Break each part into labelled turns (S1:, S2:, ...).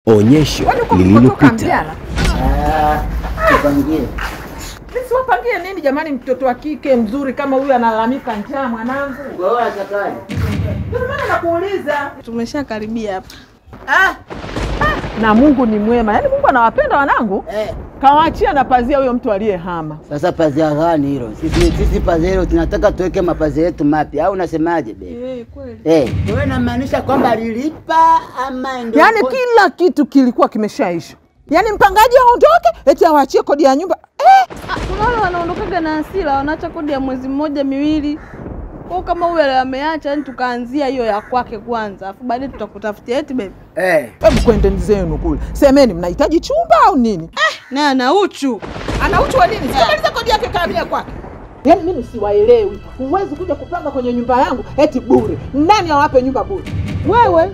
S1: Onyesho
S2: Kwani uko
S1: lililopita.
S2: Mbyala?
S3: Tupangie.
S2: Mimi siwapangie nini jamani, mtoto wa kike mzuri kama huyu analalamika njaa mwanangu.
S3: Wewe unatakaje?
S2: Ndio maana nakuuliza.
S4: Tumeshakaribia hapa.
S2: Ah, ah, na Mungu ni mwema, yaani Mungu anawapenda wanangu,
S3: Eh,
S2: kawaachia na pazia huyo mtu aliyehama.
S3: sasa pazia gani hilo? Sisi sisi pazia hilo tunataka tuweke mapazia yetu mapya au unasemaje baby?
S4: Eh, kweli.
S3: Eh, wewe unamaanisha kwamba lilipa ama ndio?
S2: Yaani kila kitu kilikuwa kimeshaisha, yaani mpangaji aondoke eti awaachie kodi ya nyumba eh.
S4: Ah, kuna wale wanaondokaga na hasira, wanaacha kodi ya mwezi mmoja miwili. Kwa kama huyu ameacha, yani tukaanzia hiyo ya kwake kwanza, afu baadaye tutakutafutia eti baby.
S3: Eh.
S2: Hebu kwendeni zenu kule, semeni mnahitaji chumba au nini?
S4: Naye ana uchu.
S2: ana uchu wa nini? Sikamaliza kodi yake kaamia kwake. Yaani mimi siwaelewi. Huwezi kuja kupanga kwenye nyumba yangu eti bure. Nani awape nyumba bure? Wewe.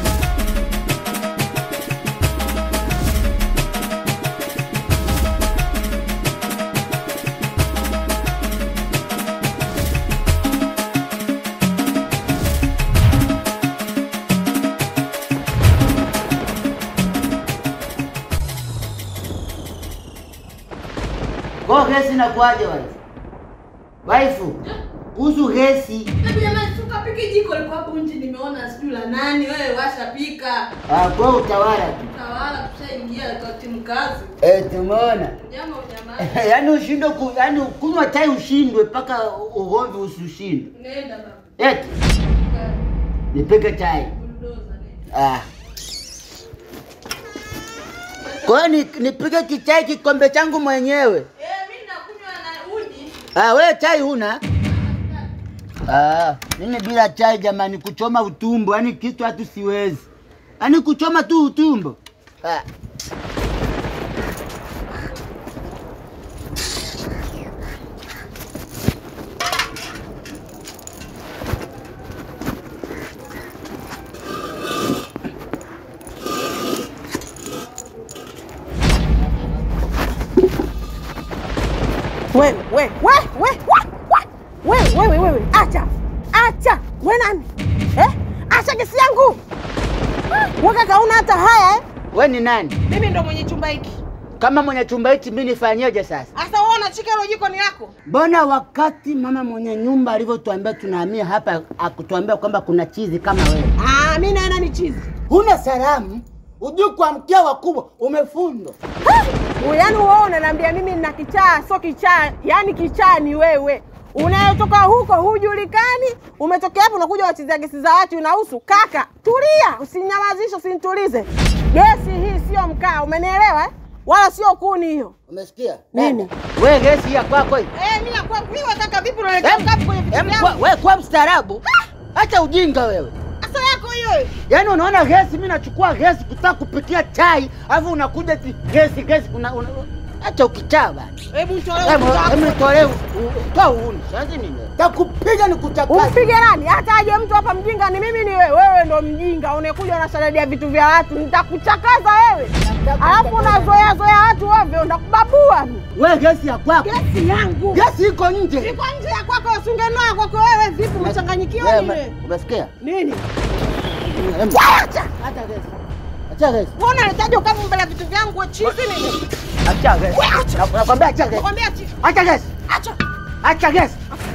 S3: Kwa gesi inakuaje wife? Waifu. Kuhusu gesi.
S4: Jamani, tukapike jiko liko hapo nje, nimeona sijui la nani. Wewe washa pika.
S3: Ah, kwa utawala tu.
S4: Tawala tushaingia kwa timu kazi.
S3: Eh, tumeona.
S4: Nyama unyama.
S3: yaani ushindwe ku, yaani kunywa chai ushindwe mpaka ugomvi usishindwe.
S4: Nenda baba.
S3: Eti nipike chai.
S4: Bulldozer nenda.
S3: Ah. Kwa hiyo ni- nipike kichai kikombe changu mwenyewe.
S4: Eh, mimi nakunywa na uji.
S3: Ah, wewe chai huna? Ah, mimi bila chai jamani, kuchoma utumbo, yaani kitu hatu siwezi. Yaani kuchoma tu utumbo. Ah.
S2: Wewe, wewe, wewe, wewe, wewe, wewe, wewe, acha. Acha. Wewe nani? Eh? Acha kesi yangu. Waka kauna hata haya eh?
S3: We ni nani?
S2: Mimi ndo mwenye chumba hiki.
S3: Kama mwenye chumba hichi mimi nifanyeje sasa?
S2: Sasa wewe unachika hilo jiko ni lako?
S3: Mbona wakati mama mwenye nyumba alivyotuambia tunahamia hapa akutuambia kwamba kuna chizi kama wewe?
S2: Ah, mimi naenda ni chizi.
S3: Huna salamu, ujui kuamkia wakubwa, umefundwa.
S2: Yaani wewe unaniambia mimi nina kichaa, sio kichaa, yaani kichaa ni wewe. Unayotoka huko hujulikani, umetokea hapo unakuja wachezea gesi za watu unahusu. Kaka, tulia, usinyamazishe, usinitulize. Gesi hii sio mkaa, umenielewa? eh? Wala sio kuni hiyo.
S3: Umesikia?
S2: Nini?
S3: Wewe gesi ya kwako hii.
S2: Eh, mimi nakuwa mimi kaka vipi unaelekea
S3: Em,
S2: ngapi kwenye vitu
S3: em,
S2: vyangu?
S3: kwa- Wewe kwa mstaarabu. Acha ujinga wewe.
S2: Asa yako hiyo.
S3: Yaani unaona gesi, mimi nachukua gesi kutaka kupikia chai, alafu unakuja eti gesi gesi una, una, acha ukichaa bana.
S2: Hebu nitolee.
S3: Hebu
S2: uchafu.
S3: hebu nitolee u- u- toa uuni. Sasa nini? Takupiga ni kuchakata.
S2: Umpige nani? Hata aje mtu hapa mjinga ni mimi ni wewe. Wewe ndo mjinga, unakuja unasharedia vitu vya watu, nitakuchakaza wewe. Alafu unazoea zoea watu ovyo, ndakubabua mimi.
S3: Wewe gesi ya kwako.
S2: Gesi yangu
S3: Gesi iko nje.
S2: iko nje ya kwako, usingenoa kwako wewe. Vipi umechanganyikiwa
S3: Wewe,
S2: nini?
S3: Umesikia?
S2: Nini?
S3: Em,
S2: Acha.
S3: Acha gesi. Acha gesi.
S2: Wewe unaletaje ukavu mbele ya vitu vyangu wewe chizi nini?
S3: Acha gesi.
S2: Wewe acha.
S3: Na- Nakwambia acha gesi.
S2: Nakwambia chizi.
S3: Acha gesi.
S2: Acha.
S3: Acha gesi.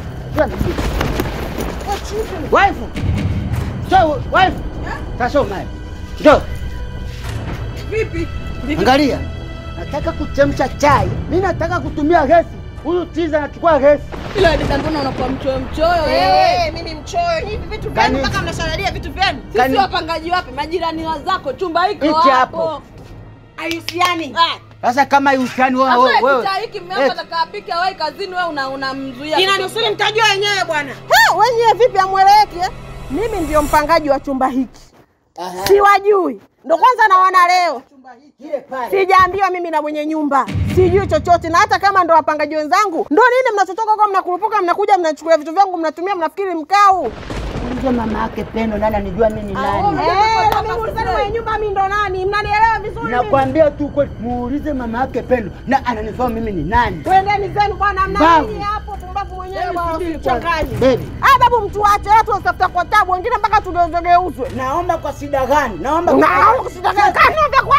S2: Wewe chizi.
S3: Wife. So, wife. Sasa unaye. Ndio.
S2: Vipi?
S3: Angalia. Nataka kuchemsha chai. Mimi nataka kutumia gesi. Huyu tiza anachukua gesi.
S4: Ila dada, mbona unakuwa mchoyo mchoyo wewe?
S2: Eh, mimi mchoyo hivi vitu vyenu
S3: Kani-
S2: mpaka mnasharedia vitu vyenu.
S4: Sisi
S3: Kani-
S4: wapangaji wapi? Majirani wa zako, chumba hiko
S3: Hichi
S4: hapo.
S3: hapo.
S2: Hahusiani.
S4: Ah,
S3: Sasa kama yusiani wewe
S4: Sasa
S3: wewe. wewe.
S4: kicha hiki mume wako
S3: Eh,
S4: atakapika wewe kazini, wewe una unamzuia.
S2: Inanusuri mtajua wenyewe bwana. Wenyewe vipi amweleweki eh? Mimi ndio mpangaji wa chumba hiki.
S3: aha.
S2: Siwajui. Ndo kwanza naona leo.
S3: Kile pale.
S2: Sijaambiwa mimi na mwenye nyumba. Sijui chochote na hata kama ndo wapangaji wenzangu. Ndo nini mnachotoka kwa mnakurupuka mnakuja mnachukua vitu vyangu mnatumia mnafikiri mkau.
S3: Muulize mama yake Pendo nani anijua mimi ni nani.
S2: Eh, na mimi ulizani mwenye nyumba mimi ndo nani? Mnanielewa vizuri mimi?
S3: Nakwambia tu kweli, muulize mama yake Pendo na ananifahamu mimi ni nani.
S2: Twendeni zenu bwana mna
S3: Babu.
S2: nini hapo pumbavu mwenyewe
S3: Hebu
S2: bwana
S3: subiri
S2: usichanganye.
S3: kwanza. Baby.
S2: Ah, babu mtuache watu wasitafuta kwa tabu wengine mpaka tugeuzwe geuzwe.
S3: Naomba kwa shida gani? Naomba
S2: Na kusitaka kani vya kwa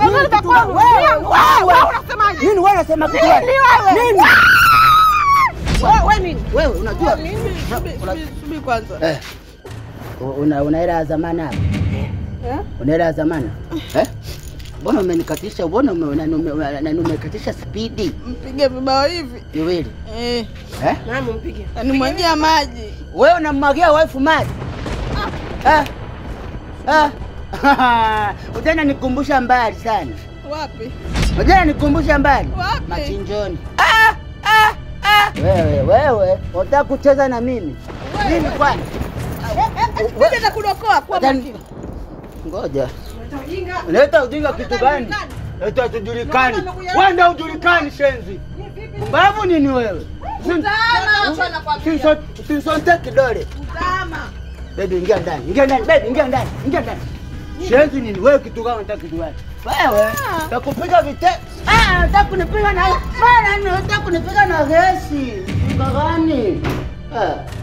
S2: Wewe
S3: kitu gani?
S2: wewe,
S3: Wewe,
S2: wewe,
S3: wewe.
S2: unasemaje?
S3: Nini wewe unasema kitu gani?
S2: Nini wewe?
S3: Nini?
S2: Wewe wewe nini?
S3: Wewe unajua?
S4: Subiri, subiri, subiri, subiri kwanza.
S3: Eh. Una una hela ya zamani hapa?
S4: Eh?
S3: Una hela ya zamani? Eh? Mbona umenikatisha? Mbona ume- unani- ume- unani- umekatisha spidi?
S4: Mpige vibao hivi.
S3: Viwili.
S4: Eh,
S3: Eh?
S2: Mama mpige.
S4: animwagia maji.
S3: Wewe unamwagia wife maji? Eh? Eh? Ujana nikumbusha mbali sana.
S4: Wapi?
S3: Ujana nikumbusha mbali.
S4: Wapi?
S3: Machinjoni. Ah, ah, ah. Wewe, wewe, unataka kucheza na mimi? Nini kwani?
S4: Kuja na kudokoa kwa
S3: Watani-
S4: makini.
S3: Ngoja.
S2: Ujinga.
S3: Leta ujinga kitu gani? Leta tujulikani. Wewe ndio ujulikani shenzi. Mbavu nini wewe? Usisonte kidole.
S4: Utama.
S3: Baby ingia ndani. Ingia ndani, baby ingia ndani. Ingia ndani. Shenzi nini wewe kitu gani unataka kitu gani? Wewe takupiga vite. Ah, unataka kunipiga na bana, unataka kunipiga na gesi. Mpiga gani? Ah.